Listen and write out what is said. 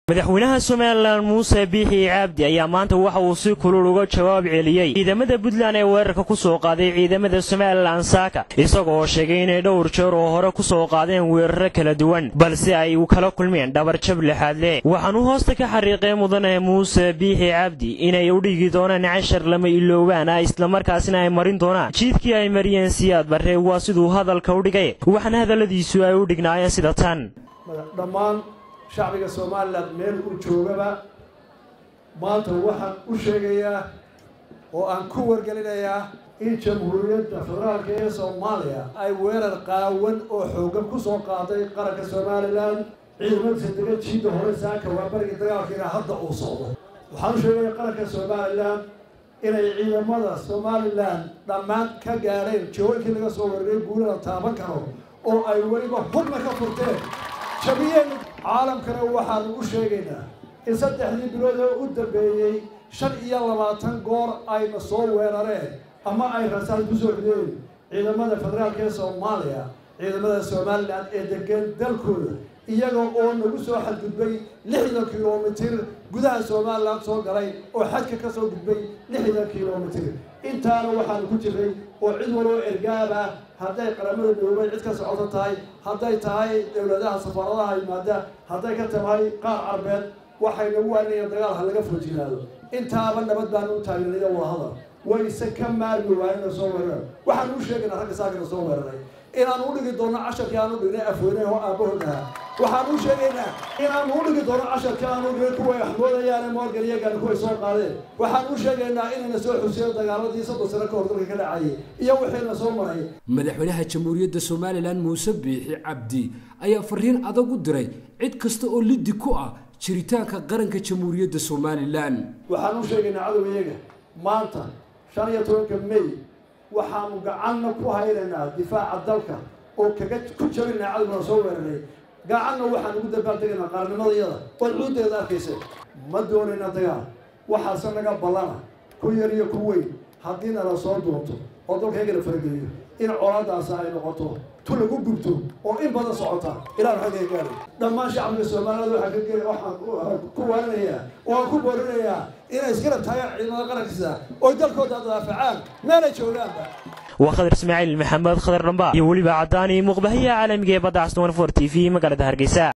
madaxweynaha somalilan muuse biixi cabdi ayaa maanta waxa uu si kulul uga jawaab celiyey ciidamada puntland ee weerarka ku soo qaaday ciidamada somalilan saaka isagoo sheegay inay dhowr jeer oo hore ku soo qaadeen weeraro kala duwan balse ay kala kulmeen dhabarjab lixaad leh waxaanuu hoosta ka xariiqay mudane muuse biixi cabdi inay u dhigi doonaan cashar lama iloobaan ah islamarkaasina ay marin doonaan jiidkii ay mariyeen siyaad barre waa siduu hadalka u dhigay waxaana hadalladiisu ay u dhignaayeen sida tan dhammaan shacbiga somalilan meel uu joogaba maanta waxaan u sheegayaa oo aan ku wargelinayaa in jamhuuriyadda federaalka ee soomaaliya ay weerar qaawan oo xoogan ku soo qaaday qaranka somalilan ciidamadiisa dega jiidda hore saaka waa bariga dagaalkiina hadda uu socdo waxaan u sheegayaa qaranka somalilan inay ciidamada somalilan dhammaan ka gaadheen jawooyinkii laga soo weeraray guulada taaban karo oo ay weliba hubna ka furteen jabiyeen caalamkana waxaanu u sheegaynaa in saddexdii bilood oo u dambeeyey shan iyo labaatan goor ayna soo weerareen ama ay rasaal ku soo rideen ciidamada federaalka ee soomaaliya ciidamada somalilan ee degan dalkooda iyaga oo nagu soo xadgudbay lixdan kilomitir gudaha somalilan soo galay oo xadka ka soo gudbay lixdan kilomitir intaana waxaanu ku jiray oo cid waloo ergaab ah hadday qaramada midoobay cid ka socoto tahay hadday tahay dowladaha safaaradaha yimaada hadday ka tahay qaar carbeed waxay nagu waaninayaan dagaal ha laga foojinaado intaaba nabad baanu u taageeraya wadahadal wayse ka maarmi waayena soo weeraran waxaanu u sheegaynaa ragga saakana soo weeraray inaan u dhigi doono casharkii aan u dhignay afweyne oo aabahood ahaa waxaan u sheegaynaa inaan u dhigi doono casharkii aan u dhignay kuway axmoodayaane morgan iyagaan kuway soo qaadeen waxaan u sheegaynaa inayna soo xuseeyo dagaaladii soddon sano ka hor dalka ka dhacayay iyo wixiina soo maray madaxweynaha jamhuuriyadda somalilan muuse biixi cabdi ayaa fariin adag u diray cid kasta oo liddi ku ah jiritaanka qaranka jamhuuriyadda somalilan waxaan u sheegaynaa cadowgayaga maanta shan iyo tobanka may waxaanu gacanna ku haynaynaa difaaca dalka oo kaga ku jabinaa cadowgana soo weeraray gacanna waxaan ugu dabaaldegaynaa qaarnimadayada ood cuudeeda arkaysa ma doonayna dagaal waxaase naga ballana ku yar iyo ku weyn haddii nala soo doonto oo dalkaygana farageliyo in colaadaasi ay noqoto tu lagu gubto oo in badan socota ilaan xagga gaari dhammaan shacbiga soomaaliyad waxaan ka waxaan ku waarinayaa oo aan ku boorinayaa inay isgarab taagaan ciidamada qarankiisa oo dalkooda daafacaan meelay joogaanba waa khadar ismaaciil maxamed khadar dhamba iyo weliba caddaani muuqbahayaha caalamiga ee badda casnowan for t v magaalada hargeysa